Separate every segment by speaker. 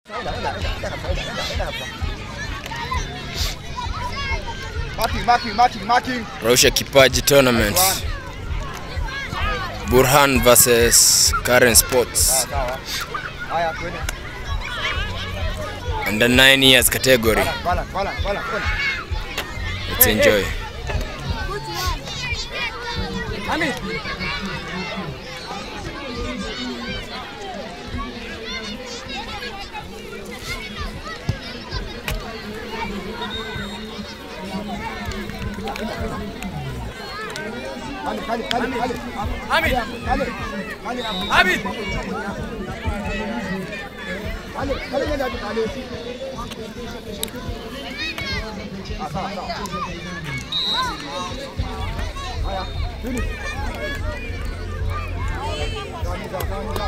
Speaker 1: Marking, marking, marking, marking.
Speaker 2: Rausha Kipaji Tournament. Burhan versus Karen Sports.
Speaker 1: Sawa. Haya, twende.
Speaker 2: Under 9 years category.
Speaker 1: Balance, balance, balance, balance, balance.
Speaker 2: Let's enjoy.
Speaker 1: Kali, kali, kali, kali. Kali, kali. Kali, kali, kali nenda tu, kali. Ah, sawa, sawa. Haya, finish. Kamiza, kamiza.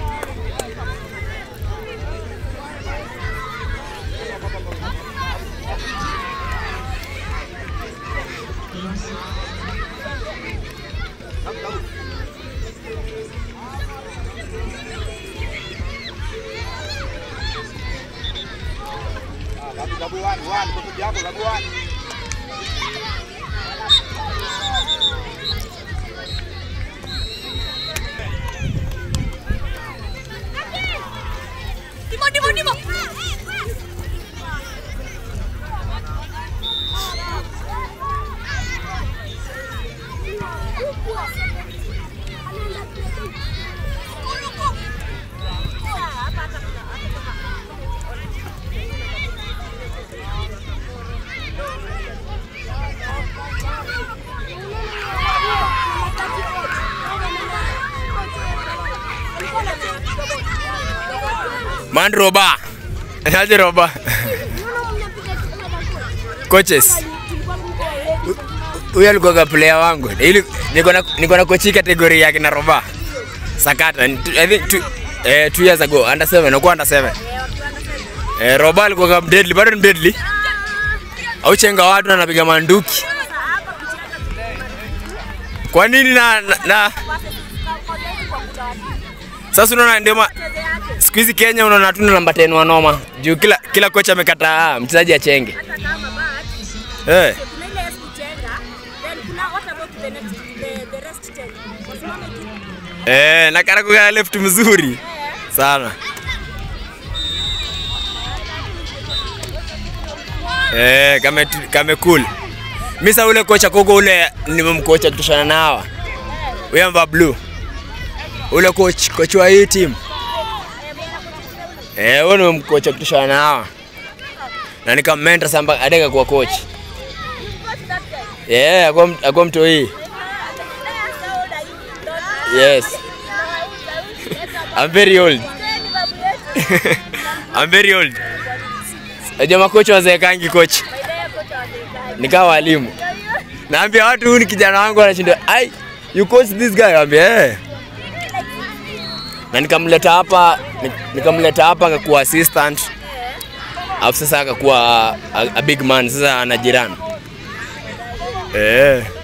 Speaker 1: Ah, Labu, labu one, one. Tutup yako, labu one.
Speaker 3: Timo, Timo, Timo.
Speaker 2: Man Roba. Aje Roba. Coaches. Huyu alikuwa player wangu. Ili niko na niko na coach category yake na Roba. Sakata. I think two, eh, two years ago under 7 nakuwa under 7. Eh, Roba alikuwa kama deadly, bado ni deadly. Au chenga watu na anapiga manduki. Kwa nini na, na, na sasa unaona ndio ma- siku hizi Kenya unaona tuna namba 10 wanoma juu kila kila kocha amekataa mchezaji achenge. Eh, eh, na Karagu ya left mzuri sana. Eh, kame kame cool. Misa ule kocha kogo ule nimemkocha kutoshana na hawa. Huyo amevaa blue. Ule coach coach wa hii team. Eh, huyo nimemkocha kutoshana na hawa. Na nikammentor samba adeka kuwa coach. Yeah, akwa akwa mtoi. Yes. I'm very old. I'm very old. Najua makocha wazeekangi coach. Nikawa walimu. Naambia watu huyu ni kijana wangu anashinda. Ai, you coach this guy? Naambia eh. Na nikamleta hapa ni- nikamleta hapa akakuwa assistant. Alafu sasa akakuwa a, a big man sasa ana jirani. Eh.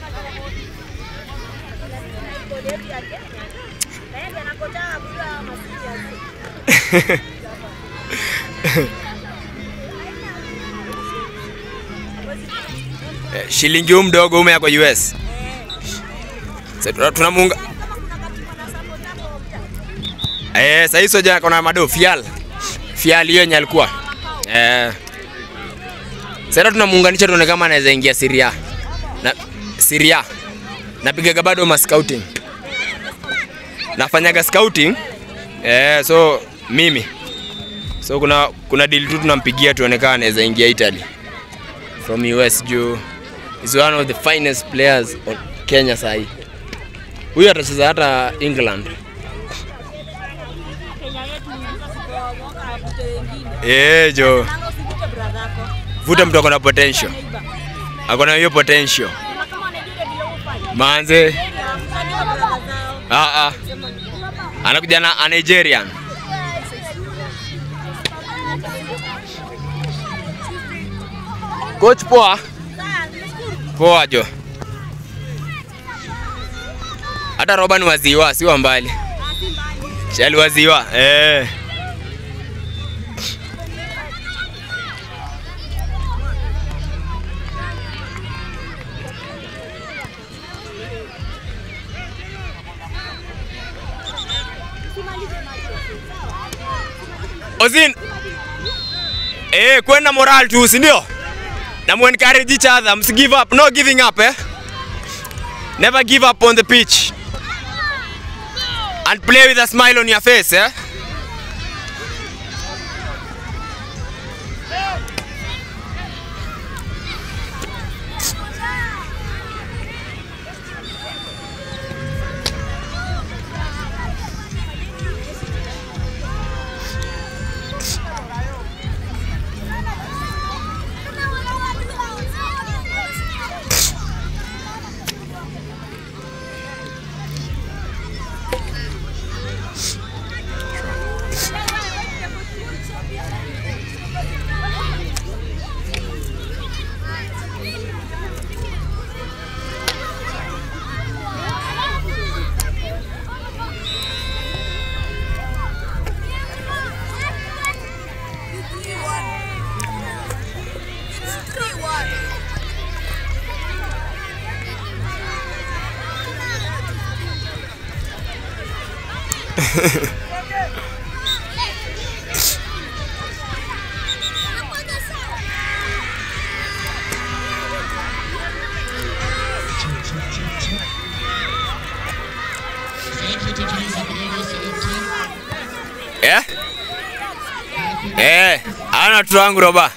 Speaker 2: Eh, shilingi huu mdogo ume yako US. Sasa tuna- tunamuunga Eh, sasa hizo jana kuna mado fial. Fial hiyo yenye alikuwa. Eh. Sasa tunamuunganisha tuone kama anaweza ingia Syria. Na Syria. Napigaga bado ma scouting. Nafanyaga scouting. Eh, so mimi. So kuna kuna deal tu tunampigia tuone kama anaweza ingia Italy from US juu is one of the finest players on Kenya sahi. Huyu atacheza hata England. Eh, jo. Vuta mtu ako na potential. Ako na hiyo potential. Manze. Ah ah. Anakuja na a Nigerian. Coach poa. Poa jo. Hata roba ni waziwa, si wa mbali. Chali waziwa. Eh. Ozin. Eh, kwenda moral tu, si ndio? Na mu encourage each other, msi give up, no giving up eh. Never give up on the pitch. And play with a smile on your face eh. Eh? Eh, ana watoto wangu roba.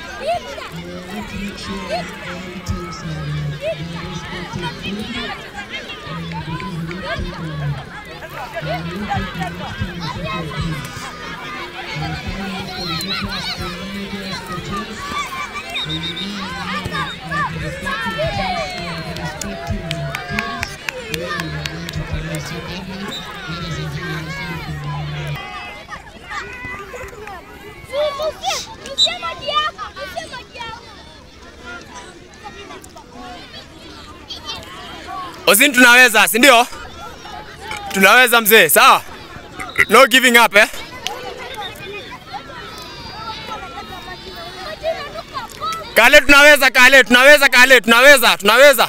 Speaker 2: Ozin tunaweza, si ndio? Tunaweza mzee, sawa? No giving up eh? Kale tunaweza, kale tunaweza, kale tunaweza, tunaweza.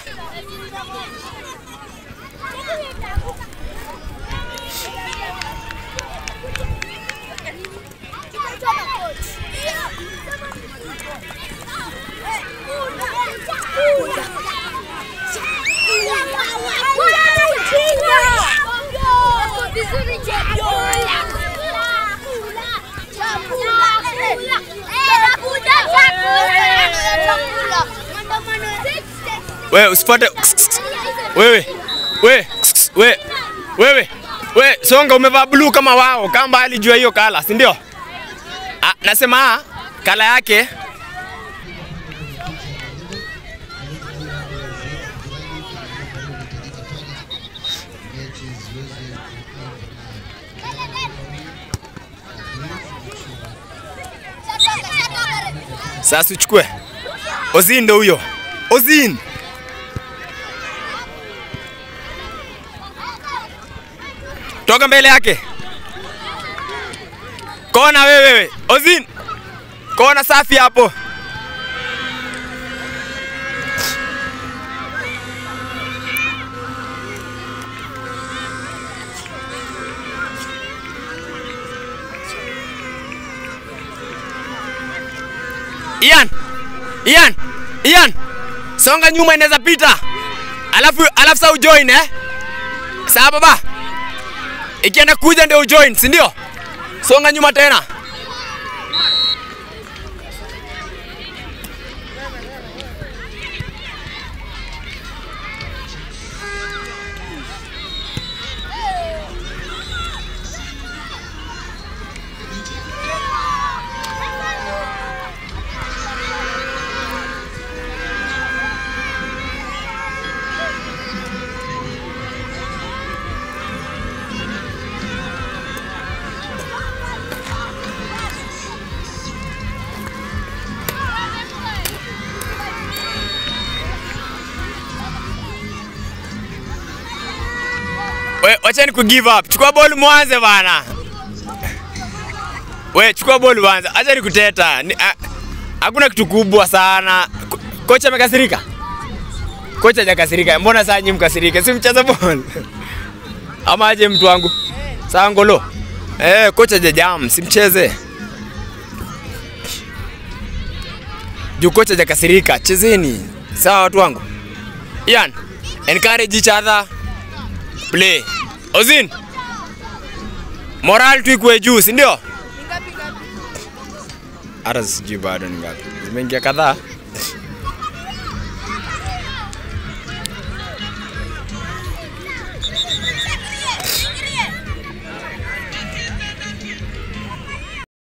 Speaker 2: Wewe usipate wewe wewe wewe wewe wewe songa, umevaa blue kama wao, kama mbali jua hiyo kala, si ndio? Ah, nasema ah, kala yake sasa uchukue. Ozin ndo huyo. Ozin. Toka mbele yake. Kona wewe wewe. Ozin. Kona safi hapo. Ian. Ian. Ian. Songa nyuma inaweza pita. Alafu alafu sa ujoin eh? Sawa baba. Ikienda kuja ndio ujoin, si ndio? Songa nyuma tena. We, wacheni ku give up. Chukua ball mwanze bana. We, chukua ball mwanze. Acha nikuteta. Ni, a- Hakuna kitu kubwa sana. Ko- Kocha amekasirika? Kocha hajakasirika. Mbona saa nyinyi mkasirike? Si mcheze ball. Ama aje mtu wangu? Saa ngolo. Eh, kocha hajajam, simcheze. juu kocha hajakasirika. Chezeni sawa, watu wangu. Ian, encourage each other, play. Ozin, moral tu ikuwe juu, si ndio? Hata sijui bado ni ngapi, zimeingia kadhaa.